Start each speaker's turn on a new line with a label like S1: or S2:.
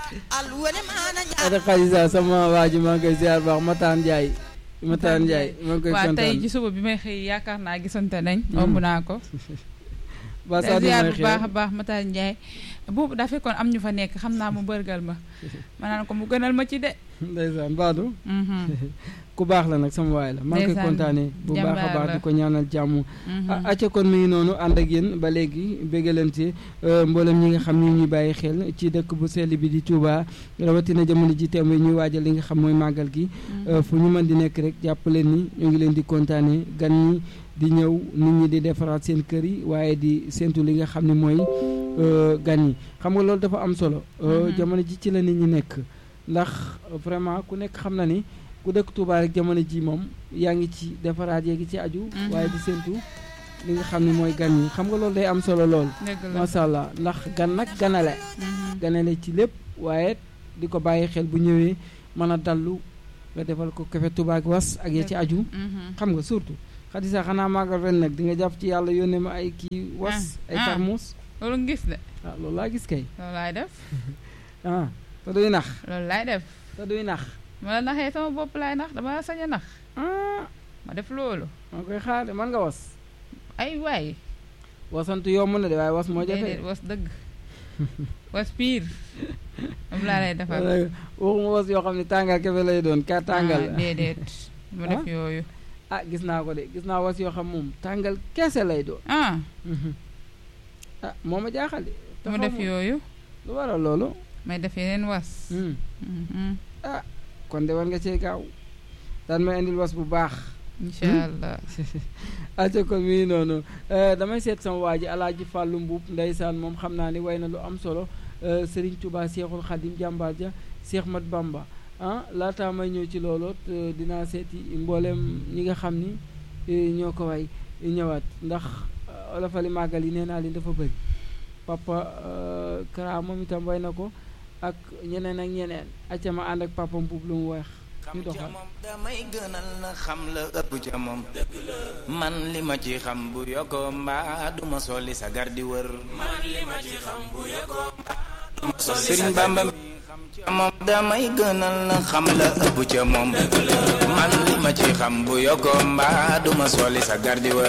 S1: ada xadisa sama waa ji maa ngi koy ziar baax Mataan Ndiaye Mataan Ndiaye maa ngi koy
S2: waaw tey
S1: kontaan
S2: ci suba bi may xëy yaakaar naa gisante nañ omb naa ko
S1: ba saa
S2: ziar
S1: may
S2: bu baax a baax Matar Ndiaye boobu daa fekkoon am ñu fa nekk xam naa mu bërgal ma ma naan ko mu gënal ma ci de
S1: ndeysaan Badou
S2: Mhm,
S1: ku baax la nag sama waay la maa ngi koy
S2: Ndeysaan,
S1: kontaanee bu baax a
S2: jàmbaar
S1: baax
S2: la.
S1: di ko ñaanal jàmm
S2: mhm.
S1: ah acca kon mi ngi noonu ànd ak yéen ba léegi béggalante mboolem ñi nga xam ni ñuy bàyyi xel ci dëkk bu sell bi di Touba rawatina jamono ji temb ñuy waajal li nga xam mooy màggal gi
S2: Mhm.
S1: fu ñu mën di nekk rek jàpp leen ni ñu ngi leen di kontaanee gan ñi di ñëw nit ñi di defaraat seen kër yi waaye di séntu li nga xam ne mooy euh, gan yi xam nga loolu dafa am solo euh,
S2: Mhm.
S1: jamono ji ci la nit ñi nekk ndax vraiment ku nekk xam na ni ku dëkk Touba rek jamono ji moom yaa ngi ci defaraat yaa ngi ci aju
S2: Mhm.
S1: waaye di séntu li nga xam ne mooy gan yi xam nga loolu day am solo lool
S2: dëgg la
S1: macha allah ndax gan nag ganale
S2: Mhm.
S1: ganale ci lépp waaye di ko bàyyi xel bu ñëwee mën a dallu nga defal ko kafe Touba ak was ak ya ci aju
S2: Mhm.
S1: xam nga surtout xadisa xanaa màggal ren nag di nga jàpp ci yàlla yónnee ma ay kii was
S2: Ah,
S1: ay
S2: ah.
S1: tarmuus
S2: loolu nga gis de
S1: ah loolu laa gis kay
S2: loolu laay def
S1: ah te duy nax
S2: loolu laay def
S1: te duy nax
S2: ma la naxee sama bopp laay nax dama la sañ a nax
S1: ah
S2: ma def loolu
S1: maa koy xaar de man nga was
S2: ay waay
S1: wasantu yomb na de waaye was moo jafe
S2: déedéet was dëgg was piir moom laa lay defal
S1: waxuma was yoo xam ne tàngal kafe lay doon ka tàngal
S2: ah, déedéet mu def yooyu
S1: ah gis naa ko de gis naa was yoo xam moom tàngal kese lay doon
S2: ah
S1: ah moo ma jaaxal de te
S2: mu
S1: xaw
S2: def
S1: ma
S2: yooyu
S1: lu waral loolu
S2: may def yeneen was
S1: Hmm.
S2: Mhm.
S1: kon de war nga cee gaaw daan may indil was bu baax
S2: incha allah
S1: aca kon mii noonu eh, damay seet sama waa ji alaaji fàllu mbuub ndeysaan moom xam naa ni way na lu am solo eh, sëriñ Tuubaa seexul xadim jàmbaar ja seex mat bamba ah laataa may ñëw ci loolu te dinaa seeti mboolem ñi nga xam ni eh, ñoo ko way ñëwaat ndax eh, olofali màggal yi nee naa leen dafa bëri papa eh, Kara moom itam way na ko ak ñeneen ak ñeneen acca ma ànd ak papa mbuub lu mu weex ñu
S3: xam ca
S1: doxal
S3: moom damay gënal na xam la ëpp ca moom man li ma ci xam bu yokkoo mbaa duma soli sa gar di wër man li ma ci xam bu yokkoo mbaa duma soli Sëriñ Bamba mi xam ca moom damay gënal na xam la ëpp ca moom man li ma ci xam bu yokkoo mbaa duma soli sa gar di wër